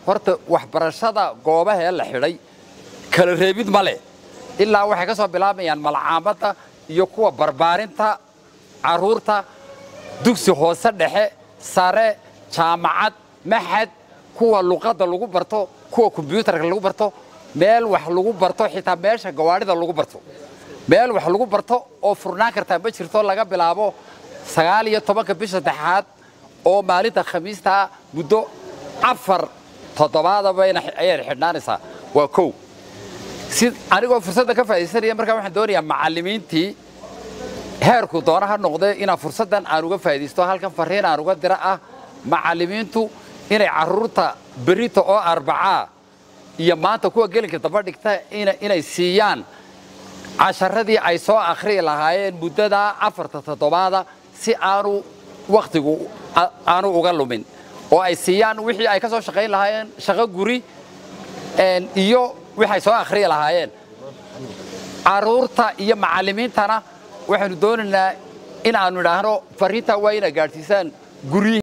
horta waxbarashada goobaha ee la xidhay kala reebid ma leh ilaa waxay ka soo bilaabayaan malcaamadda iyo kuwa barbaarinta carruurta dugsi hoose dhexe sare jaamacad maxad kuwa luqadda lagu barto kuwa kombyuutarka lagu barto meel wax lagu barto xitaa meesha gawaadhida lagu barto meel wax lagu barto oo furnaan kartaa ma jirto laga bilaabo sagaal iyo tobanka bisha saddexaad oo maalinta khamiistaa muddo afar toddobaadaba ayay xidhnaanaysaa waa kow si anigoo fursadda ka faa'iidaysanaya markaa waxaan doonayaa macallimiintii heerku doona ha noqdee inaan fursaddan aan uga faa'iidaysto halkan farriin aan uga dira ah macallimiintu inay carruurta berita oo arbacaa iyo maanta kuwa gelinka daba dhigta inay siiyaan casharadii ay soo akhriyi lahaayeen muddadaa afarta toddobaada si aanu wakhtigu aanu uga lumin oo ay siiyaan wixii ay ka soo shaqayn lahaayeen shaqo guri iyo waxay soo akhriyi lahaayeen carruurta iyo macallimiintana waxaynu doonaynaa in aanu idhaahno farriintaa waa inaa gaadhsiisaan guryihi